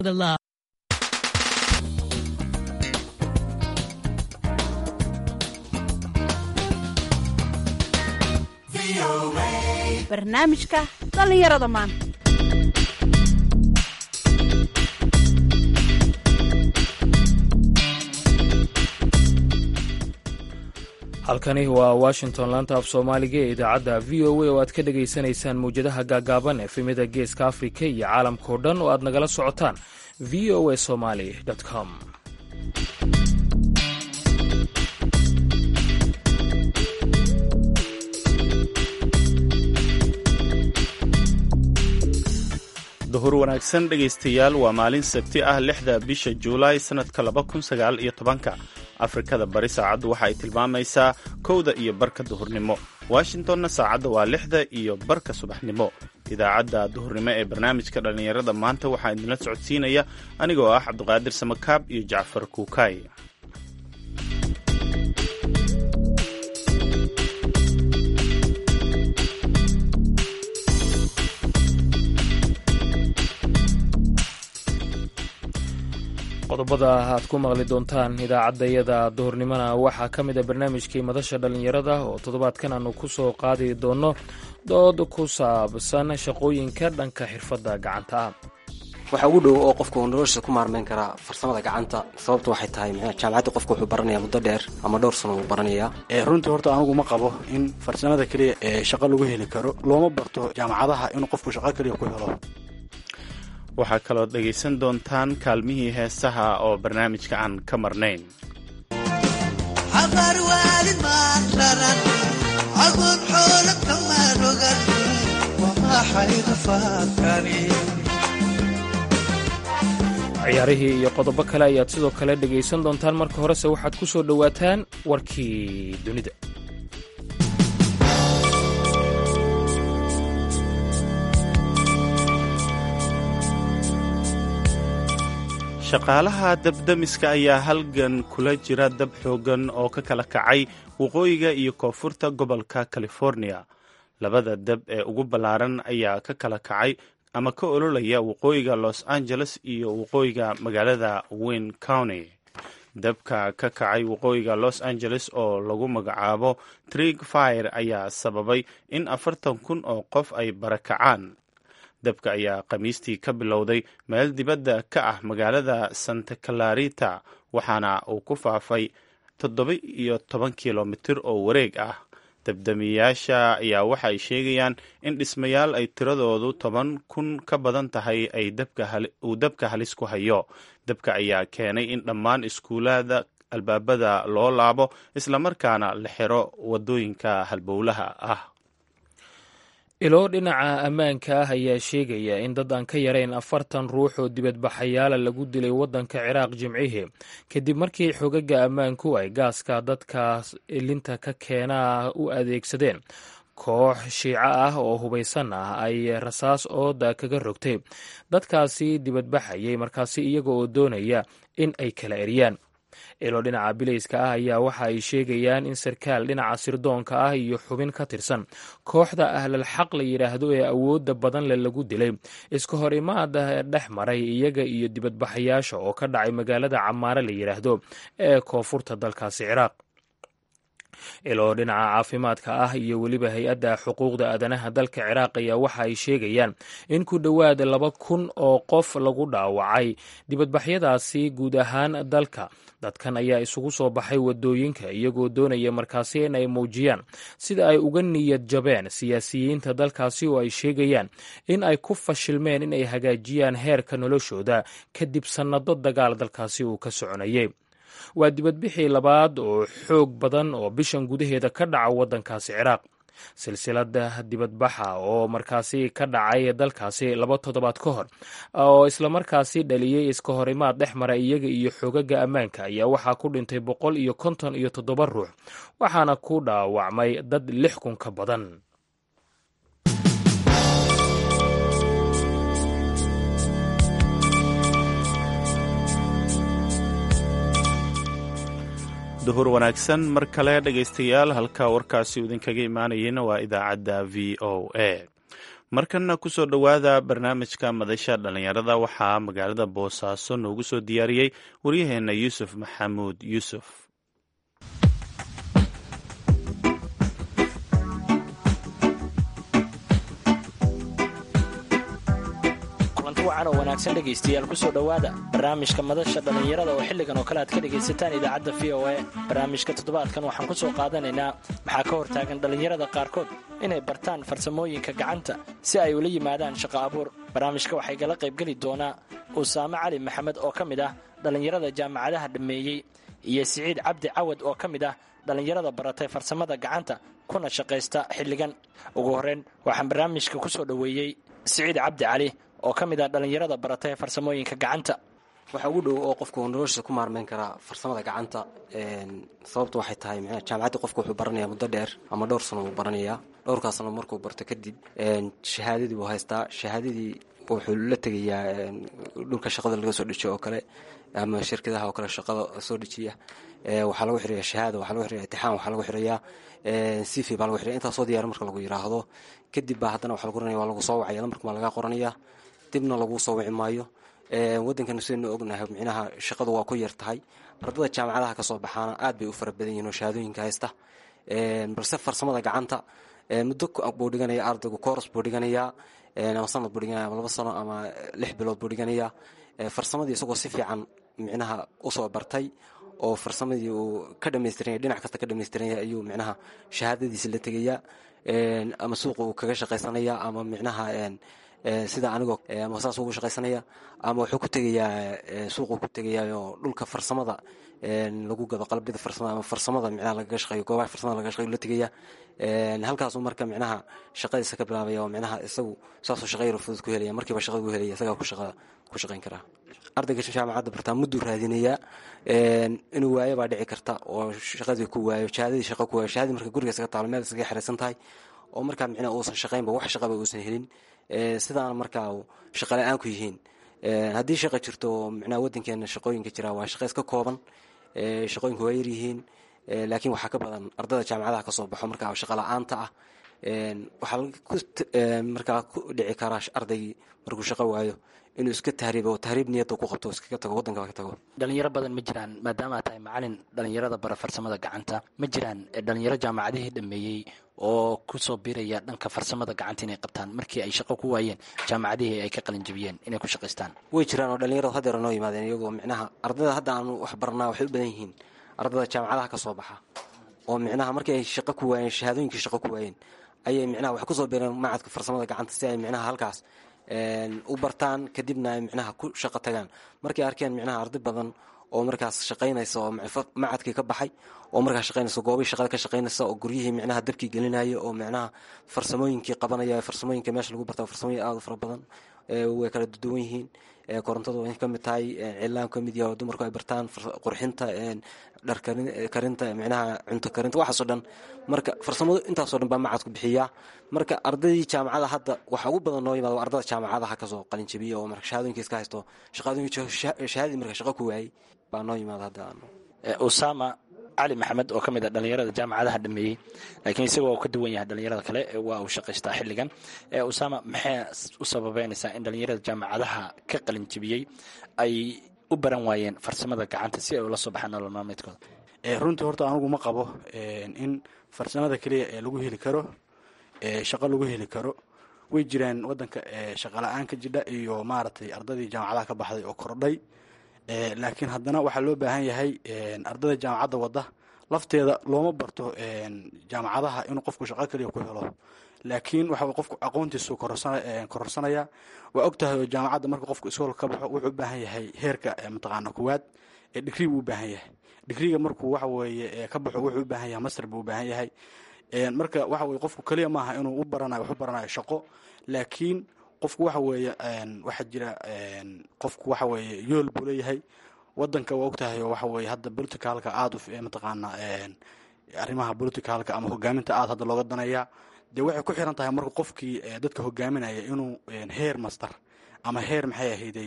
the love. barnaamijka dhallinyarada maanta halkani waa washington laanta af soomaaliga ee idaacadda v o a oo aad ka dhegaysanaysaan mawjadaha gaagaaban efemida geeska afrika iyo caalamkao dhan oo aad nagala socotaan v o a somaly com duhur wanaagsan dhegaystayaal waa maalin sabti ah lixda bisha juulaay sannadka laba kun sagaal iyo tobanka afrikada bari saacaddu waxa ay tilmaamaysaa kowda iyo barka duhurnimo washingtonna saacadda waa lixda iyo barka subaxnimo idaacadda duhurnimo ee barnaamijka dhallinyarada maanta waxaa idinla socodsiinaya anigoo ah cabduqaadir samakaab iyo jacfar kuukaay qodobada aad ku maqli doontaan idaacaddayada duhurnimona waxaa ka mid a barnaamijkii madasha dhallinyarada oo toddobaadkan aanu ku soo qaadi doonno dood ku saabsan shaqooyinka dhanka xirfadda gacanta ah waxa ugu dhow oo qofku noloshiisa ku maarmeyn karaa farsamada gacanta sababtu waxay tahay jaamacadda qofka wuxuu baranaya muddo dheer ama dhowr sano uu baranayaa runtii horta anugu ma qabo in farsamada keliya ee shaqo lagu heli karo looma barto jaamacadaha inuu qofku shaqo keliya ku helo waxaa kaloo dhegaysan doontaan kaalmihii heesaha oo barnaamijka aan ka marnayn ciyaarihii iyo qodobo kale ayaad sidoo kale dhegaysan doontaan marka horese waxaad ku soo dhowaataan warkii dunida shaqaalaha dabdamiska ayaa halgan kula jira dab xoogan oo ka kala kacay waqooyiga iyo koonfurta gobolka california labada dab ee ugu ballaaran ayaa ka kala kacay ama ka ololaya waqooyiga los angeles iyo waqooyiga magaalada wayne county dabka ka kacay waqooyiga los angeles oo lagu magacaabo trig fire ayaa sababay in afartan kun oo qof ay barakacaan dabka ayaa khamiistii ka bilowday meel dibadda ka ah magaalada santa clarita waxaana uu ku faafay toddoba iyo toban kilomitir oo wareeg ah dabdamiyayaasha ayaa waxa ay sheegayaan in dhismayaal ay tiradoodu toban kun ka badan tahay ay uu dabka halis ku hayo dabka ayaa keenay in dhammaan iskuulada albaabada loo laabo islamarkaana la xiro wadooyinka halbowlaha ah ilo dhinaca ammaanka ah ayaa sheegaya in dad aan ka yarayn afartan ruux oo dibadbaxayaala lagu dilay waddanka ciraaq jimcihii kadib markii xogaga ammaanku ay gaaska dadkaas ilinta ka keenaa u adeegsadeen koox shiico ah oo hubaysan ah ay rasaas ooda kaga rogtay dadkaasi dibadbaxayay markaasi iyaga oo doonaya in ay kala eryaan ilo dhinaca bilayska ah ayaa waxa ay sheegayaan in sarkaal dhinaca sirdoonka ah iyo xubin ka tirsan kooxda ahlal xaq la yidhaahdo ee awoodda badan le lagu dilay iska hor imaada dhex maray iyaga iyo dibadbaxayaasha oo ka dhacay magaalada camaare la yidhaahdo ee koonfurta dalkaasi ciraaq ilo dhinaca caafimaadka ah iyo weliba hay-adda xuquuqda aadanaha dalka ciraaq ayaa waxa ay sheegayaan in ku dhowaad laba kun oo qof lagu dhaawacay dibadbaxyadaasi guud ahaan dalka dadkan ayaa isugu soo baxay wadooyinka iyagoo doonaya markaasi in ay muujiyaan sida ay uga niyad jabeen siyaasiyiinta dalkaasi oo ay sheegayaan in ay ku fashilmeen in ay hagaajiyaan heerka noloshooda kadib sannado dagaal dalkaasi uu ka soconayay waa dibadbixii labaad oo xoog badan oo bishan gudaheeda ka dhaca waddankaasi ciraaq silsilada dibadbaxa oo markaasi ka dhacay dalkaasi laba toddobaad ka hor oo islamarkaasi dhaliyey iska horimaad dhex mara iyaga iyo xoogaga ammaanka ayaa waxaa ku dhintay boqol iyo konton iyo toddoba ruux waxaana ku dhaawacmay dad lix kun ka badan duhur wanaagsan mar kale dhegaystayaal halka warkaasi uu idinkaga imaanayeyna waa idaacadda v o a markanna kusoo dhowaada barnaamijka madasha dhallinyarada waxaa magaalada boosaaso noogu soo diyaariyey waryaheena yuusuf maxamuud yuusuf kulanti wacan oo wanaagsan dhegaystayaal kusoo dhowaada barnaamijka madasha dhallinyarada oo xilligan oo kale aad ka dhegaysataan idaacadda v o a barnaamijka toddobaadkan waxaan ku soo qaadanaynaa maxaa ka hortaagan dhallinyarada qaarkood inay bartaan farsamooyinka gacanta si ay ula yimaadaan shaqo abuur barnaamijka waxay gala qaybgeli doonaa usaame cali maxamed oo ka mid ah dhallinyarada jaamacadaha dhammeeyey iyo siciid cabdi cawad oo ka mid ah dhallinyarada baratay farsamada gacanta kuna shaqaysta xilligan ugu horreyn waxaan barnaamijka ku soo dhoweeyey siciid cabdi cali oo ka mid ah dhallinyarada baratay farsamooyinka gacanta waxaa ugu dhow oo qofku noloshiisa ku maarmeyn karaa farsamada gacanta sababta waxay tahay mxua jaamacaddii qofku wuxuu baranayaa muddo dheer ama dhowr sano buu baranayaa dhowrkaas sano markuu barto kadib shahaadadii buu haystaa shahaadadii wuxuu la tegayaa dhulka shaqada laga soo dhejiyo oo kale ama shirkadaha oo kale shaqada soo dhejiya waxaa lagu xiraya shahaada waxaa lagu xiraya itixaan waxaa lagu xirayaa cv baa lagu xiraya intaasoo diyaar marka lagu yiraahdo kadib baa haddana waxaa lagu oranaya waa lagu soo wacaya lambarka baa lagaa qoranaya dibna lagu soo wici maayo waddankana sidaynu ognahay micnaha shaqadu waa ku yar tahay ardada jaamacadaha kasoo baxaana aad bay u fara badan yihin oo shahaadooyinka haysta balse farsamada gacanta muddo buu dhiganaya ardaygu kooros buu dhiganayaa ama sanad buu dhiganaya ama laba sano ama lix bilood buu dhiganayaa farsamadii isagoo si fiican micnaha usoo bartay oo farsamadii uu ka dhamaystiranya dhinac kasta ka dhamaystiranya ayuu micnaha shahaadadiisi la tegayaa ama suuqa uu kaga shaqaysanaya ama micnaha sida anigoo ama saas ugu shaqaysanaya ama wuxuu ku tegayaa suuquu ku tegayaa oo dhulka farsamada lagu gado qalabida farsamada ama farsamada micnaha lagaga shaqeeyo goobaha farsamada lagaga shaqeeyo la tegaya halkaasuu marka micnaha shaqadiisa ka bilaabaya oo micnaha isagu saasuu shaqa yaro fudud ku helaya markiiba shaqada ku helaya isagaa ku shaqa ku shaqayn karaa ardayga jaamacadda bartaa mudduu raadinayaa inuu waayo baa dhici karta oo shaqadii ku waayo shahaadadii shaqa ku waayo shahadii marka guriga isaga taalo meel isaga xiraysan tahay oo markaa micnaha uusan shaqaynba wax shaqaba uusan helin sidaana markaa shaqa la-aan ku yihiin haddii shaqa jirto micnaha waddankeena shaqooyinka jira waa shaqa iska kooban shaqooyinka waa yaryihiin laakiin waxaa ka badan ardada jaamacadaha kasoo baxo markaa shaqa la-aanta ah waxaa markaa ku dhici karaa ardaygii markuu shaqo waayo inuu iska tahriibo tahriib niyadda ku qabto iskaga tago waddanka ka tago dhalinyaro badan ma jiraan maadaama tahay macalin dhalinyarada bara farsamada gacanta ma jiraan dhalinyaro jaamacadihii dhameeyey oo kusoo biraya dhanka farsamada gacanta inay qabtaan markii ay shaqo ku waayeen jaamacadihii ay ka qalinjabiyeen inay ku shaqaystaan way jiraan oo dhalinyaradu hadeera noo yimaadeen iyagoo micnaha ardayda hadda aanu wax barnaa waxay u badan yihiin ardada jaamacadaha ka soo baxa oo micnaha markii ay shaqo ku waayeen shahaadooyinkii shaqo ku waayeen ayay micnaha wax kusoo bireen macadka farsamada gacanta si ay micnaha halkaas u bartaan kadibna ay micnaha ku shaqo tagaan markay arkeen micnaha arday badan oo markaas shaqaynaysa oo macadkii ka baxay oo markaas shaqaynaysa goobii shaqada ka shaqaynaysa oo guryihii micnaha dabkii gelinaya oo micnaha farsamooyinkii qabanaya farsamooyinka meesha lagu barta farsamooyin aada u fara badan way kala duwan yihiin korontadu way ka mid tahay cilaan ka mid yahay oo dumarku ay bartaan qurxinta dhar karinta micnaha cunto karinta waxaasoo dhan marka farsamadu intaasoo dhan baa macadku bixiyaa marka ardaydii jaamacada hadda waxa ugu badan noo yimaada waa ardada jaamacadaha kasoo qalinjabiya oo marka shahadooyinka iska haysto shaqadooyin marka shaqo ku waayey baa noo yimaada hadda usama cali maxamed oo ka mid a dhalinyarada jaamacadaha dhameeyey laakiin isagoo ka duwan yahay dhalinyarada kale waa uu shaqaystaa xilligan usama maxay u sababeynaysaa in dhalinyarada jaamacadaha ka qalinjabiyey ay u baran waayeen farsamada gacanta si ay ula soo baxaan nolol maalmeedkooda runtii horta anugu ma qabo in farsamada keliya ee lagu heli karo shaqo lagu heli karo way jiraan wadanka shaqa la-aan ka jidha iyo maaragtay ardadii jaamacadaha ka baxday oo kordhay laakiin haddana waxaa loo baahan yahay ardada jaamacadda wadda lafteeda looma barto jaamacadaha inuu qofku shaqo keliya ku helo laakiin waxa qofku aqoontiisu kororsanaya waa og tahay oo jaamacadda marka qofku iskool ka baxo wuxuu u baahan yahay heerka mataqaana kuwaad ee digrii buu u baahan yahay digriga markuu waxa weeye ka baxo wuxuu u baahan yahay master buu u baahan yahay marka waxa weye qofku keliya maaha inuu u baranayo wax u baranayo shaqo laakiin qofku waxa weeye waxaa jira qofku waxa weeye yool buu leeyahay wadanka waa ogtahay oo waxa weeye hadda politicalka aada u mataqaana arrimaha politicalka ama hogaaminta aada hadda looga danaya dee waxay ku xiran tahay marka qofkii dadka hogaaminaya inuu heer master ama heer maxay ahayday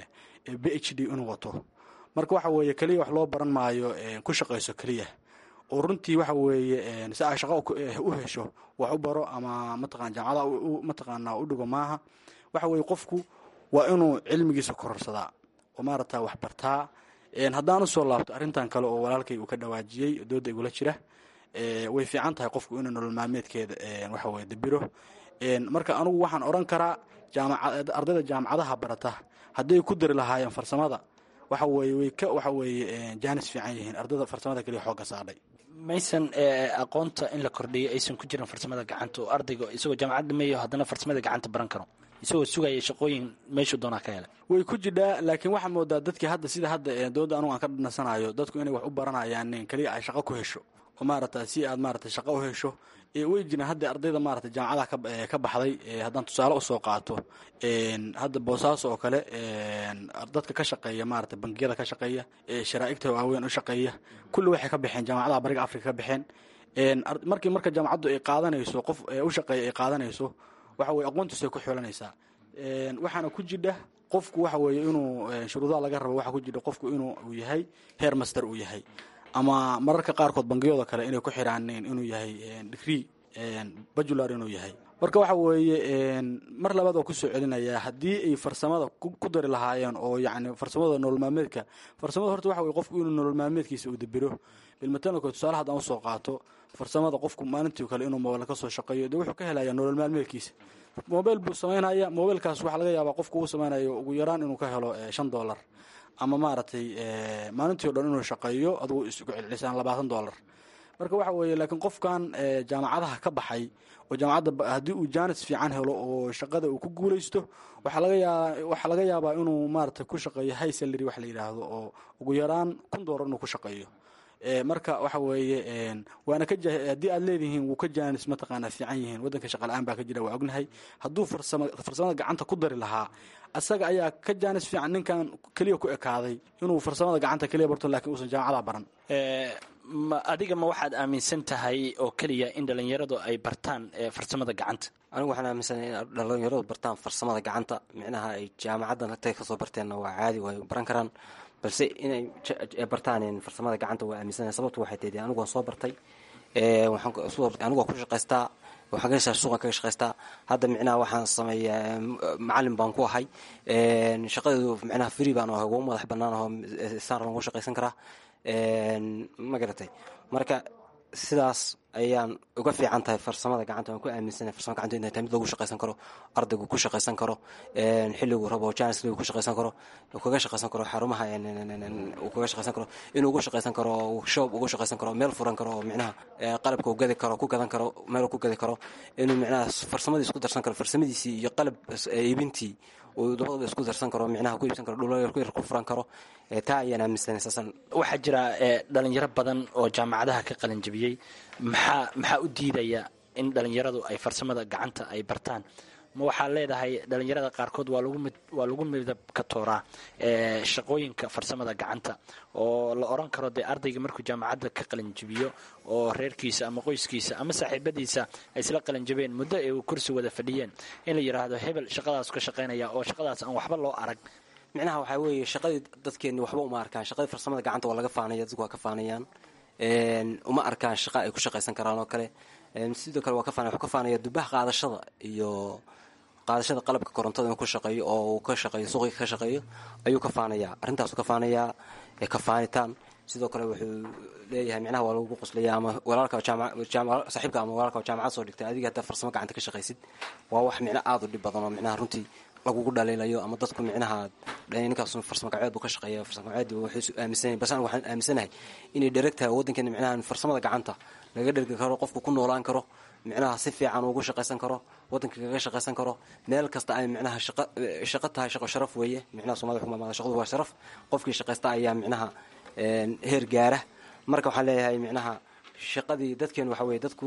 b h d inuu wato marka waxa weeye keliya wax loo baran maayo ku shaqayso keliya oo runtii waxa weeye si ay shaqo u hesho wax u baro ama mataqana jaamacada mataqaana u dhigo maaha waxa weeye qofku waa inuu cilmigiisa kororsadaa oo maarata wax bartaa haddaan usoo laabto arrintan kale oo walaalkay uu ka dhawaajiyey dooda igula jira way fiican tahay qofku inuu nolol maalmeedkeeda waxa weye dabiro marka anugu waxaan odhan karaa ardayda jaamacadaha barata hadday ku dari lahaayeen farsamada waxa weye way ka waxa weeye jaanis fiican yihiin ardayda farsamada kaliya xoogga saadhay maysan aqoonta in la kordhiyo aysan ku jirin farsamada gacanta oo ardayga isagoo jaamacad dhameeyo haddana farsamada gacanta baran karo isagoo sugaya shaqooyin meeshuu doonaa ka helay way ku jidhaa laakiin waxaa moodaa dadkii hadda sida hadda dooda anugu aan ka dhanasanayo dadku inay wax u baranayaan keliya ay shaqo ku hesho oo maarata si aad maarata shaqo u hesho way jiraan hadda ardayda maarata jaamacadaha ka baxday haddaan tusaale usoo qaato hadda boosaaso oo kale dadka ka shaqeeya maarata bangiyada ka shaqeeya sharaa'igta waaweyn u shaqeeya kulli waxay ka baxeen jaamacadaha bariga afrika ka baxeen markii marka jaamacaddu ay qaadanayso qof u shaqeeya ay qaadanayso waxa weye aqoontiisu ay ku xoolanaysaa waxaana ku jidha qofku waxa weeye inuu shuruudaha laga rabo waxaa ku jidha qofku inuu uu yahay heer master uu yahay ama mararka qaarkood bangiyooda kale inay ku xiraaneen inuu yahay degree bajular inuu yahay marka waxa weeye mar labaad oo kusoo celinayaa haddii ay farsamada ku dari lahaayeen oo yacni farsamada nolol maalmeedka farsamada horta waxa weye qofku inuu nolol maalmeedkiisa uu dabiro bilmatanako tusaale haddaan usoo qaato farsamada qofku maalintii kale inuu mobail kasoo shaqeeyo dee wuxuu ka helayaa nolol maalmeedkiisa mobail buu samaynaya mobailkaas waxaa laga yaabaa qofku uu samaynayo ugu yaraan inuu ka helo shan dollar ama maaragtay maalintii o dhan inuu shaqeeyo adugu isku celcelisaan labaatan dollar marka waxa weeye laakiin qofkan jaamacadaha ka baxay oo jaamacadda haddii uu jaanis fiican helo oo shaqada uu ku guulaysto waxaa laga yaabaa waxaa laga yaabaa inuu maaragtay ku shaqeeyo high salary wax la yidhaahdo oo ugu yaraan kun dollar inuu ku shaqeeyo marka waxa weeye waana ka haddii aad leedihiin wuu ka jaanis mataqaanaa fiican yihiin waddanka shaqala-aan baa ka jira waa ognahay hadduu farsama farsamada gacanta ku dari lahaa asaga ayaa ka jaanis fiican ninkan keliya ku ekaaday inuu farsamada gacanta keliya barto lakiin uusan jaamacada baran ma adiga ma waxaad aaminsan tahay oo keliya in dhallinyaradu ay bartaan farsamada gacanta anigu waxaan aaminsanahay in dhallinyaradu bartaan farsamada gacanta micnaha ay jaamacaddan agtay kasoo barteenna waa caadi way baran karaan balse inay bartaan farsamada gacanta waa aaminsanahay sababtu waxay tahay anigu waan soo bartay anigu waan ku shaqaystaa waxaan ka heshaa suuqan kaga shaqaystaa hadda micnaha waxaan sameeyaa macalin baan ku ahay shaqadeedu micnaha free baan ahay ugu madax bannaan aho saan lagu shaqaysan karaa ma garatay marka sidaas ayaan uga fiican tahay farsamada gacanta waan ku aaminsanahay farsamada gacanta inay tahay mid lagu shaqaysan karo ardaygu ku shaqaysan karo xilligu rabo janisligu ku shaqaysan karo kaga shaqaysan karo xarumaha uu kaga shaqaysan karo inuu ugu shaqaysan karo shoob ugu shaqaysan karo meel furan karo oo micnaha qalabka uu gadi karo ku gadan karo meel ku gadi karo inuu micnaha farsamadiis ku darsan karo farsamadiisii iyo qalab iibintii uu labadaba isku darsan karo micnaha ku iibsan karo dhul yar ku furan karo taa ayaan aaminsanay saasan waxaa jira dhalinyaro badan oo jaamacadaha ka qalinjabiyey maxaa maxaa u diidaya in dhalinyaradu ay farsamada gacanta ay bartaan ma waxaa leedahay dhalinyarada qaarkood waa lagu mid waa lagu midab ka tooraa shaqooyinka farsamada gacanta oo la oran karo dee ardayga markuu jaamacadda ka qalinjabiyo oo reerkiisa ama qoyskiisa ama saaxiibadiisa ay isla qalinjabeen muddo ay kursi wada fadhiyeen in la yidhaahdo hebel shaqadaas ka shaqaynaya oo shaqadaas aan waxba loo arag micnaha waxaa weeye shaqadii dadkeenni waxba uma arkaan shaqadii farsamada gacanta waa laga faanaya dadku waa ka faanayaan uma arkaan shaqa ay ku shaqaysan karaan oo kale sidoo kale waa ka faanaya wuxuu ka faanaya dubaha qaadashada iyo qaadashada qalabka korontada inuu ku shaqeeyo oo uu ka shaqeeyo suuqiga ka shaqeeyo ayuu ka faanayaa arrintaasu ka faanayaa ka faanitaan sidoo kale wuxuu leeyahay micnaha waa lagu qoslaya ama walaalka saaxiibka ama walaalka jaamacad soo dhigtay adiga haddaa farsamo gacanta ka shaqaysid waa wax micno aada u dhib badan oo micnaha runtii lagugu dhaliilayo ama dadku micnaha ninkaas farsamo gacmeed buu ka shaqeeya farsamo gacmeed wuxuu aaminsanyahay balse anigu waxaan aaminsanahay inay dhereg tahay waddankeena micnaha farsamada gacanta laga dhergi karo qofku ku noolaan karo micnaha si fiican ugu shaqaysan karo waddanka kaga shaqaysan karo meel kasta ay micnaha shaqa shaqo tahay shaqo sharaf weeye micnaha soomaalida xukumaamada shaqadu waa sharaf qofkii shaqaysta ayaa micnaha heer gaara marka waxaan leeyahay micnaha shaqadii dadkeenu waxa weye dadku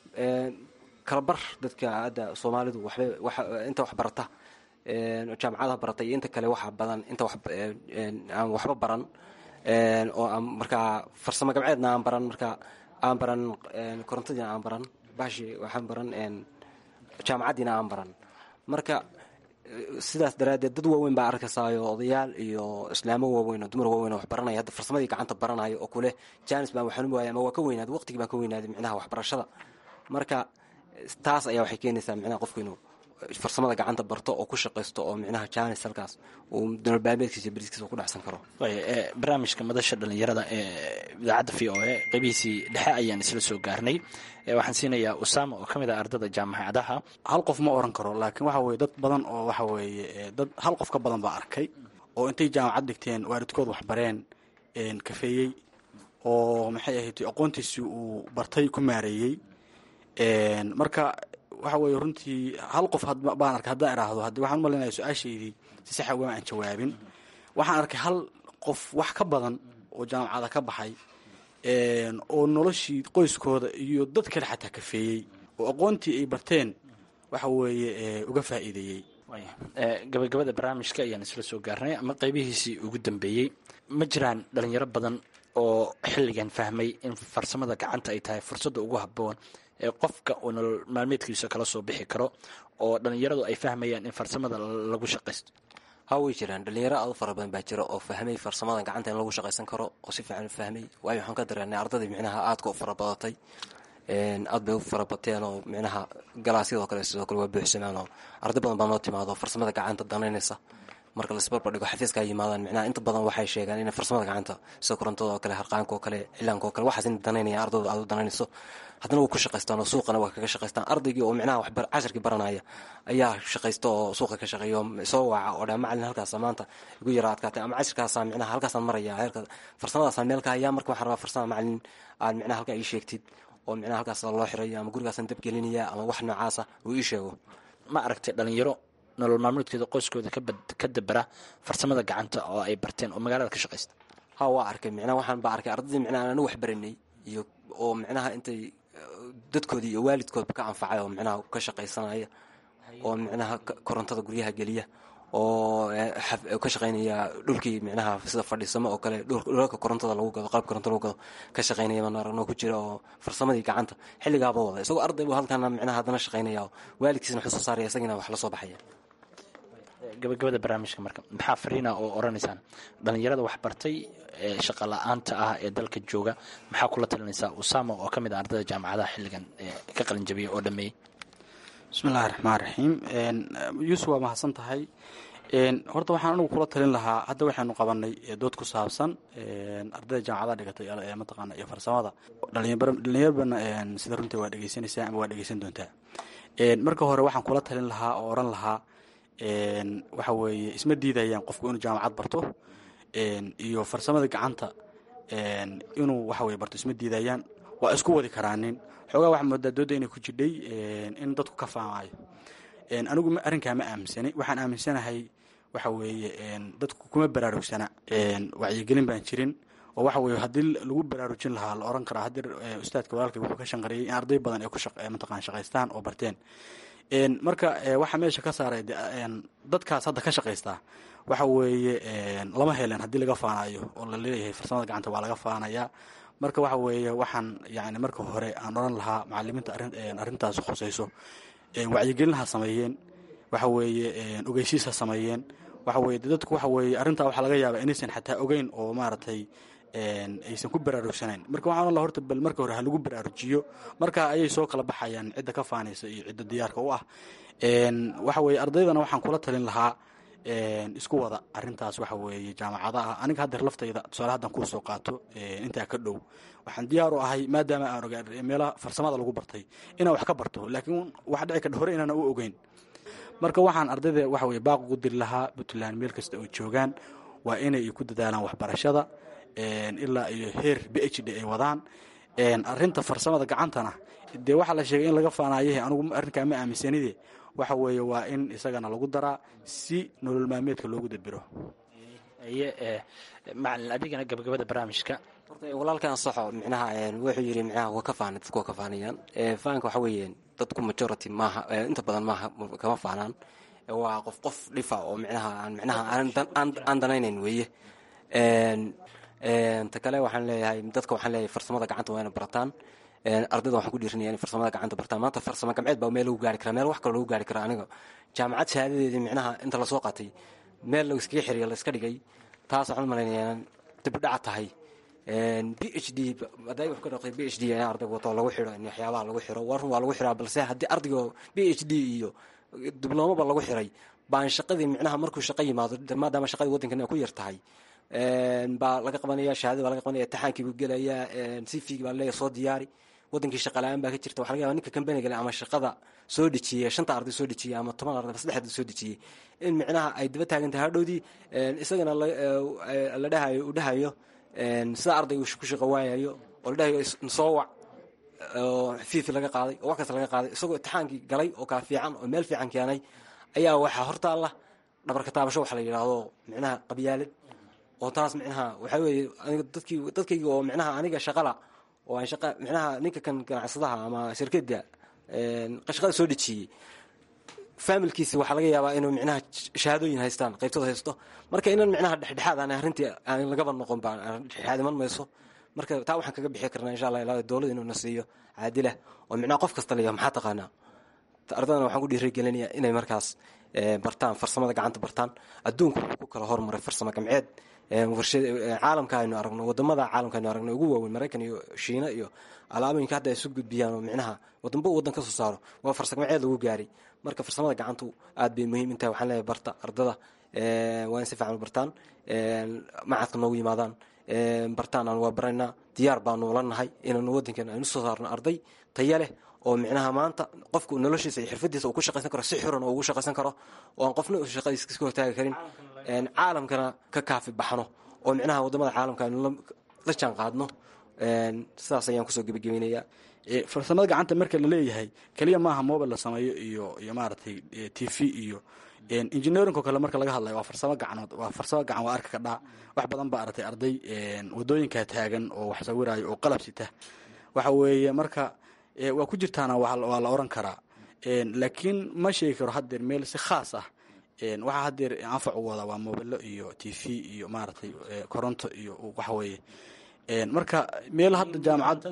kalabar dadka hadda soomaalidu waxbay inta wax barata jaamacadaha barata iyo inta kale waxa badan inta aan waxba baran oo aan markaa farsamo gabceedna aan baran marka aan baran korontadiina aan baran bashi waxaan baran jaamacaddiina aan baran marka sidaas daraaddeed dad waaweyn baa arkaysayo odayaal iyo islaamo waaweyn oo dumar waaweyn oo wax baranaya hadda farsamadii gacanta baranayo oo kuleh janis baan waxaan u waaya ama waa ka weynaaday waqtigii baan ka weynaaday micnaha waxbarashada marka taas ayaa waxay keenaysaa micnaha qofku inuu farsamada gacanta barto oo ku shaqaysto oo micnaha janis halkaas uu nololbaameedkiisa beriskiisa ku dhacsan karo barnaamijka madasha dhalinyarada ee idaacadda v o a qeybihiisii dhexe ayaan isla soo gaarnay waxaan siinayaa usaama oo ka mid ah ardada jaamacadaha hal qof ma oran karo laakiin waxa weye dad badan oo waxa weeye dad hal qof ka badan baa arkay oo intay jaamacad dhigteen waalidkood waxbareen kafeeyey oo maxay ahayd aqoontiisii uu bartay ku maareeyey marka waxa weye runtii hal qof baan arkay haddaan iraahdo haddi waxaan umalinaya su-aashaydii si saxa waa aan jawaabin waxaan arkay hal qof wax ka badan oo jaamacada ka baxay oo noloshii qoyskooda iyo dad kale xataa kafeeyey oo aqoontii ay barteen waxa weeye uga faa'iideeyey gabagabada barnaamijka ayaan isla soo gaarnay ama qeybihiisii ugu dambeeyey ma jiraan dhalinyaro badan oo xilligan fahmay in farsamada gacanta ay tahay fursadda ugu haboon ee qofka uu nolol maalmeedkiisa kala soo bixi karo oo dhalinyaradu ay fahmayaan in farsamada lagu shaqaysto ha way jiraan dhalinyaro aad u fara badan baa jira oo fahmay farsamada gacanta in lagu shaqaysan karo oo si fiican u fahmay waayo waxaan ka dareennay ardadii micnaha aadka u fara badatay aad bay u fara bateen oo micnaha galaasyadoo kale sidoo kale waa buuxsamaan oo arday badan baa noo timaado farsamada gacanta danaynaysa marka laisbarbar dhigo xafiiska ay yimaadaan micnaha inta badan waxay sheegaan inay farsamada gacanta sida korontada oo kale harqaanka oo kale cilaanka oo kale waxaas in danaynaya ardayda aad u danaynayso haddana waa ku shaqaystaan oo suuqana waa kaga shaqaystaan ardaygii oo micnaha wax casharkii baranaya ayaa shaqaysta oo suuqa ka shaqeeyo soo waaca oo dhaa macalin halkaasa maanta igu yara adkaatay ama cashirkaasa micnaha halkaasaan maraya heerka farsamadaasaan meel ka hayaa marka waxaan rabaa farsama macalin aad micnaha halkaa ii sheegtid oo micnaha halkaas loo xirayo ama gurigaasaan dabgelinaya ama wax noocaasa uu ii sheego ma aragtay dhalinyaro nolol maalmeedkeeda qoyskooda ka dabera farsamada gacanta oo ay barteen oo magaalada ka shaqaysta ha waa arkay micnaha waxaan baa arkay ardaydii micnaha anu wax baranay iyo oo micnaha intay dadkoodii iyo waalidkoodba ka anfacay oo micnaha ka shaqaysanaya oo micnaha korontada guryaha geliya oo ka shaqaynaya dhulkii micnaha sida fadhiisamo oo kale dhulalka korontada lagu gado qalab koronta lagu gado ka shaqaynaya baan aragnoo ku jira oo farsamadii gacanta xilligaaba wada isagoo arday bu halkaana micnaha haddana shaqaynaya oo waalidkiisna wuxuu soo saaraya isagiina wax la soo baxaya gabagabada barnaamijka marka maxaa fariina oo oranaysaan dhalinyarada waxbartay ee shaqa la-aanta ah ee dalka jooga maxaa kula talinaysaa usama oo ka mid ah ardayda jaamacadaha xilligan ka qalinjabiyay oo dhameeyey bismillahi raxmaan raxiim yuusuf waa mahadsan tahay horta waxaan anigu kula talin lahaa hadda waxaynu qabanay dood ku saabsan ardayda jaamacadaha dhigatay mataqaana iyo farsamada dhalinyarbana sida runtii waa dhegeysanaysaa ama waa dhegeysan doontaa marka hore waxaan kula talin lahaa oo oran lahaa waxa weeye isma diidayaan qofku inuu jaamacad barto iyo farsamada gacanta inuu waxa weye barto isma diidayaan waa isku wadi karaanin xoogaa waxaa moodaa dooda inay ku jidhay in dadku ka faamaayo anigu arrinkaa ma aaminsani waxaan aaminsanahay waxa weeye dadku kuma baraarugsana wacyigelin baan jirin oo waxa weye haddii lagu baraarujin lahaa la oran karaa haddii ustaadka walaalkay wuxuu ka shanqariyay in arday badan ay ku mataqaan shaqaystaan oo barteen marka waxaa meesha ka saaray dadkaas hadda ka shaqaystaa waxa weeye lama helen haddii laga faanayo oo la leeyahay farsamada gacanta waa laga faanayaa marka waxa weeye waxaan yani marka hore aan oran lahaa macalimiinta arrintaas khusayso wacyigelin ha sameeyeen waxa weeye ogeysiis ha sameeyeen waxa weye dadku waxa weeye arrintaa waxaa laga yaabaa inaysan xataa ogeyn oo maaragtay aysan ku baraarugsanayn marka waxaan oran laha horta bal marka hore ha lagu baraarujiyo marka ayay soo kala baxayaan cidda ka faanaysa iyo cidda diyaarka u ah waxa weeye ardaydana waxaan kula talin lahaa isku wada arintaas waxa weeye jaamacadaha aniga haddeer laftayda tusaale haddan kuu soo qaato intaa ka dhow waxaan diyaar u ahay maadaama aan ogaa meelaha farsamada lagu bartay inaan wax ka barto laakiin wax dhici kadha hore inaan u ogeyn marka waxaan ardayda waxa weye baaq ugu diri lahaa puntland meel kasta oo joogaan waa inay ku dadaalaan waxbarashada ilaa iyo heer b h d ay wadaan arinta farsamada gacantana dee waxaa la sheegay in laga faanayahe anugu arrinkaa ma aaminsanide waxa weeye waa in isagana lagu daraa si nolol maalmeedka loogu dabiro aye macalin adigana gabagabada barnaamijka horta walaalkan saxo micnaha wuxuu yidhi micnaha waa ka faana dadku waa ka faanayaan faanka waxa weeye dadku majority maaha inta badan maaha kama faanaan waa qof qof dhifa oo micnaha aan micnaha aan danaynayn weeye ta kale waxaan leeyahay dadka waxaan leeyahay farsamada gacanta waa ina barataan ardayda waxaan ku dhiirinaya in farsamada gacanta bartaan maanta farsamo gamceed baa meel lagu gaari karaa meel wax kale lagu gaari karaa aniga jaamacad shahaadadeedii micnaha inta lasoo qaatay meel la iskaga xiriya la iska dhigay taas waxaan u malaynayaa dibudhaca tahay b h d haday wax ka dhaqtay b h d in ardayga wato lagu xiro in waxyaabaha lagu xiro war run waa lagu xiraa balse haddii ardayga b h d iyo dibloomaba lagu xiray baan shaqadii micnaha markuu shaqo yimaado maadaama shaqadii waddankan ku yar tahay baa laga qabanaya shahaadada baa laga qabanaya imtixaankii buu gelayaa cvgi baa leeya soo diyaari wadankii shaqa la-aan baa ka jirta waxa laga yaba ninka kambaniga ama shaqada soo dhejiyey shanta arday soo dhejiyey ama toban arday ama saddex arday soo dhejiyey in micnaha ay daba taagan tahay hadhowdii isagana la dhahayo uu dhahayo sida ardayga ku shaqo waayayo oo la dhahayo soo wac oo fiifi laga qaaday oo wax kasta laga qaaday isagoo imtixaankii galay oo kaa fiican oo meel fiican keenay ayaa waxaa hortaalla dhabarka taabasho waxa la yidhaahdo micnaha qabyaalad oo taas micnaha waxaa weeye aniga dadkii dadkayga oo micnaha aniga shaqala oo aan shaqa micnaha ninka kan ganacsadaha ama shirkada shaqada soo dhejiyey faamilkiisa waxaa laga yaabaa inuu micnaha shahaadooyin haystaan qaybtooda haysto marka inan micnaha dhexdhexaad aan arrintii aan lagaba noqon baan dhexdhexaad iman mayso marka taa waxaan kaga bixi karnaa insha allah ilaa dowlada inuu na siiyo caadilah oo micnaha qof kasta leeyahay maxaa taqaanaa ardadana waxaan ku dhiirigelinayaa inay markaas bartaan farsamada gacanta bartaan adduunku wuxuu ku kala hormaray farsamo gamceed caalamka aynu aragno wadamada caalamka aynu aragno ugu waaweyn maraykan iyo shiina iyo alaabooyinka hadda ay isu gudbiyaan oo micnaha wadamba waddan ka soo saaro waa farsamo gamceed lagu gaaray marka farsamada gacantu aad bay muhiim intahay waxaan leeyahay barta ardada waa in si fiican u bartaan macadka noogu yimaadaan bartaan aan waa baraynaa diyaar baanu la nahay inaanu waddankeena aynu soo saarno arday taya leh oo micnaha maanta qofku noloshiisa iyo xirfadiisa uu ku shaqaysan karo si xuran oo ugu shaqaysan karo oo aan qofna shaqadiisa iska hortaagi karin caalamkana ka kaafi baxno oo micnaha wadamada caalamka aynu la jaan qaadno sidaas ayaan kusoo gebagabaynayaa farsamada gacanta marka la leeyahay keliya maaha mobile la sameeyo iyo iyo maaragtay t v iyo engineerinko kale marka laga hadlayo waa farsamo gacanood waa farsamo gacan waa arka kadhaa wax badan baa aragtay arday wadooyinkaa taagan oo wax sawiraayo oo qalab sita waxa weeye marka waa ku jirtaana waa la oran karaa laakiin ma sheegi karo haddeer meel si khaas ah waxaa haddeer anfac u wada waa mobilo iyo t v iyo maaragtay koronto iyo waxa weeye marka meel hadda jaamacad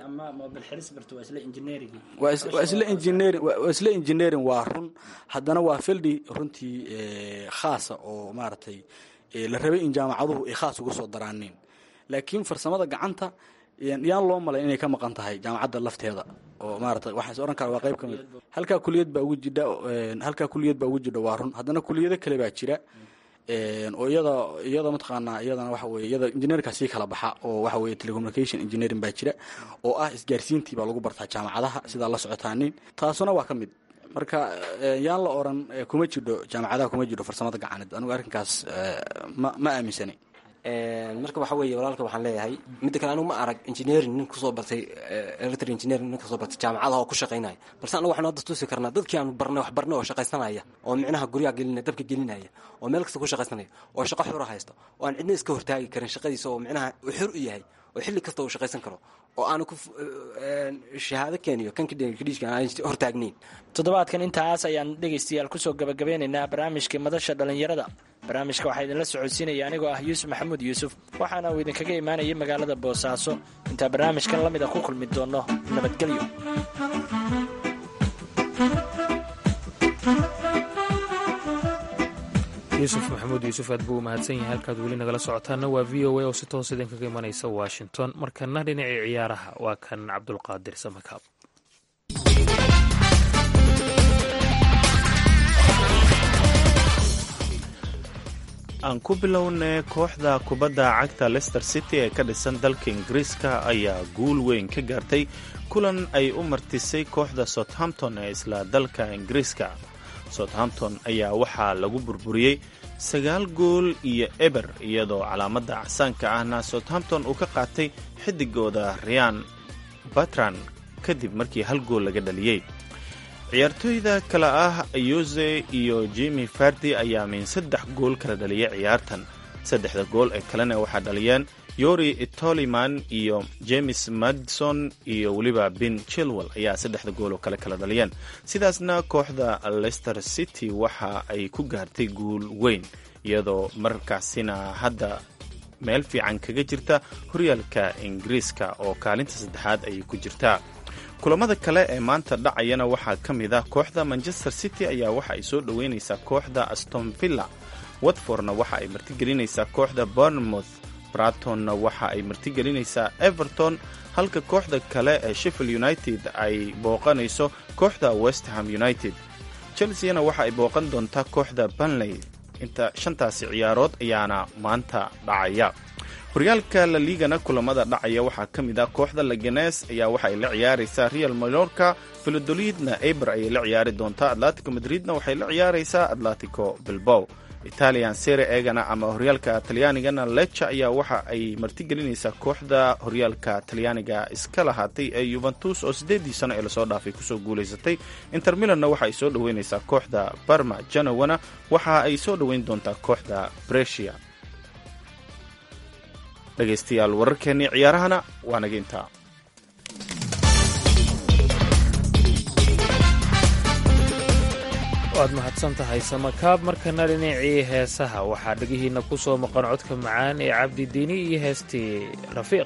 waa isla engineering waa isla engineering waa run haddana waa fildi runtii khaasa oo maaragtay la rabay in jaamacaduhu ay khaas ugu soo daraaniin laakiin farsamada gacanta yaan loo malay inay ka maqan tahay jaamacadda lafteeda oo maarata waxaa is ohan kara waa qayb ka mid halkaa kuliyad baa ugu jidha halkaa kuliyad baa ugu jidha waa run haddana kuliyado kale baa jira oo iyada iyada mataqaanaa iyadana waxa weye iyada engineerka sii kala baxa oo waxa weye telecommunication engineering baa jira oo ah isgaarsiintii baa lagu bartaa jaamacadaha sidaa la socotaanin taasuna waa ka mid marka yaan la oran kuma jidho jaamacadaha kuma jidho farsamada gacaneed anigu arrinkaas ma ma aaminsanay marka waxa weeye walaalka waxaan leeyahay midda kale anigu ma arag engineering nin kusoo bartay electric engineering nin kusoo bartay jaamacadaha oo ku shaqaynaya balse anagu waxaanu hadda tusi karnaa dadkii aanu barnay wax barnay oo shaqaysanaya oo micnaha guryaha gelinaya dabka gelinaya oo meel kasta ku shaqaysanaya oo shaqo xura haysta oo aan cidna iska hortaagi karin shaqadiisa oo micnaha uu xur u yahay oo xilli kasta uu shaqaysan karo oo aanu ku shahaado keeniyo kan kadhiishka aan hortaagnayn toddobaadkan intaas ayaan dhegaystayaal kusoo gabagabeynaynaa barnaamijkii madasha dhallinyarada barnaamijka waxaa idinla socodsiinaya anigoo ah yuusuf maxamuud yuusuf waxaana uu idinkaga imaanayay magaalada boosaaso intaa barnaamijkan la mid a ku kulmi doonno nabadgelyo yuusuf maxamuud yuusuf aad buu u mahadsan yahay halkaad weli nagala socotaana waa v o a oo si toos idinkaga imanaysa washington markana dhinacii ciyaaraha waa kan cabdulqaadir samakaab aan ku bilownay kooxda kubadda cagta lester city ee ka dhisan dalka ingiriiska ayaa guul weyn ka gaartay kulan ay u martisay kooxda southampton ee isla dalka ingiriiska southampton ayaa waxaa lagu burburiyey sagaal gool iyo eber iyadoo calaamadda acsaanka ahna southampton uu ka qaatay xidigooda ryan batran kadib markii hal gool laga dhaliyey ciyaartooyda kale ah ayose iyo jimi fardi ayaa min saddex gool kala dhaliyay ciyaartan saddexda gool ee kalena waxaa dhaliyeen yori toliman iyo james madison iyo weliba ben chilwell ayaa saddexda gool oo kale kala dhaliyeen sidaasna kooxda leicester city waxa ay ku gaartay guul weyn iyadoo markaasina hadda meel fiican kaga jirta horyaalka ingiriiska oo kaalinta saddexaad ayay ku jirtaa kulamada kale ee maanta dhacayana waxaa ka mid ah kooxda manchester city ayaa waxa ay soo dhoweynaysaa kooxda aston villa watfordna waxa ay martigelinaysaa kooxda bournemouth bratonna waxa ay martigelinaysaa everton halka kooxda kale ee sheffield united ay booqanayso kooxda westham united chelseana waxa ay booqan doontaa kooxda banley inta shantaasi ciyaarood ayaana maanta dhacaya horyaalka la liigana kulamada dhacaya waxaa ka mid ah kooxda laganes ayaa waxa ay la ciyaaraysaa real malorka valodolidna eber ayay la ciyaari doontaa atletico madridna waxay la ciyaaraysaa atletico bilbow italian sere egana ama horyaalka talyaanigana lecha ayaa waxa ay martigelinaysaa kooxda horyaalka talyaaniga iska lahaatay ee yuventus oo siddeedii sano ee lasoo dhaafay kusoo guulaysatay inter milanna waxa ay soo dhoweynaysaa kooxda barma janowana waxa ay soo dhoweyn doontaa kooxda bresia dhegaystayaal wararkeennii ciyaarahana waa naga intaa waad mahadsan tahay samakaab markana dhinacii heesaha waxaa dhegihiinna ku soo maqan codka macaan ee cabdidiini iyo heestii rafiiq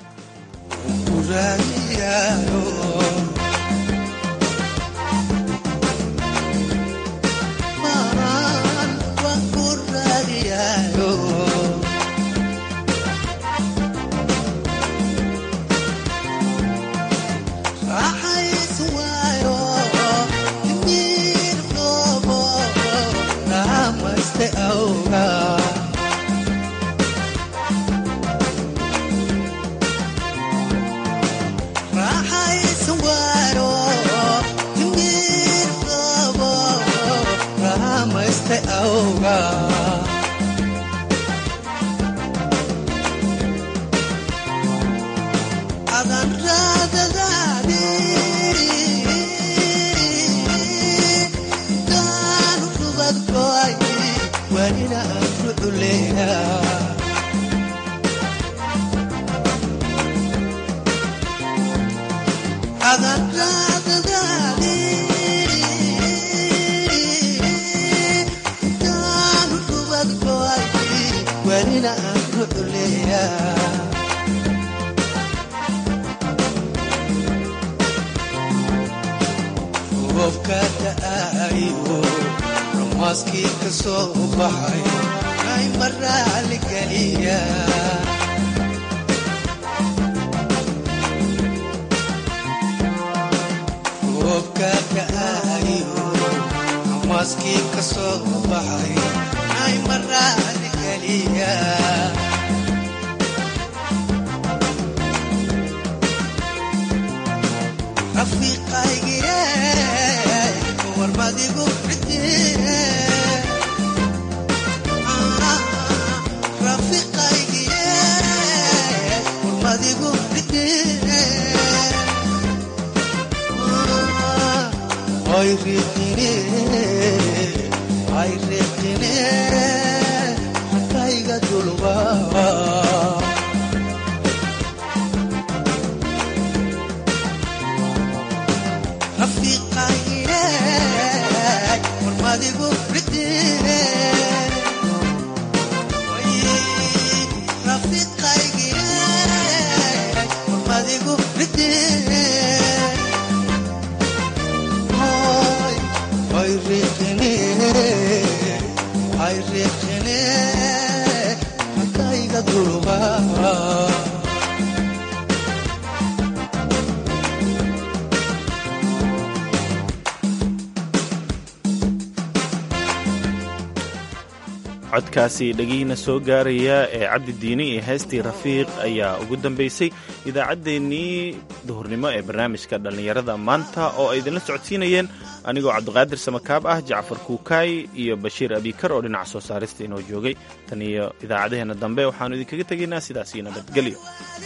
codkaasi dhegihiina soo gaaraya ee cabdidiini iyo heestii rafiiq ayaa ugu dambaysay idaacaddeenii duhurnimo ee barnaamijka dhallinyarada maanta oo ay idinla socodsiinayeen anigoo cabdiqaadir samakaab ah jacfar kuukaay iyo bashiir abikar oo dhinaca soo saarista inoo joogay tan iyo idaacadaheenna dambe waxaannu idinkaga tegaynaa sidaasii nabadgelyo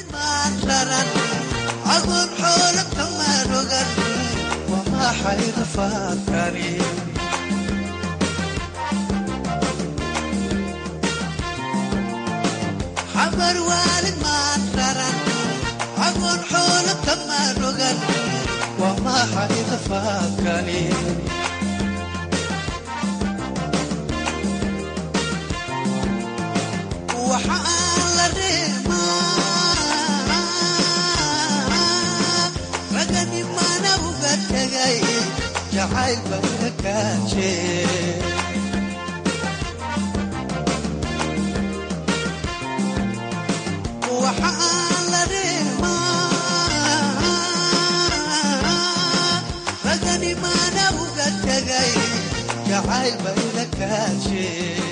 xabar waalid maan raran cagoon xoolo kama rogan waa maxay rafaadkani waxa aan la jacaylba ila kaaje waxa aan la reemaa ragani maana uga tegay jacaylba ila kaaje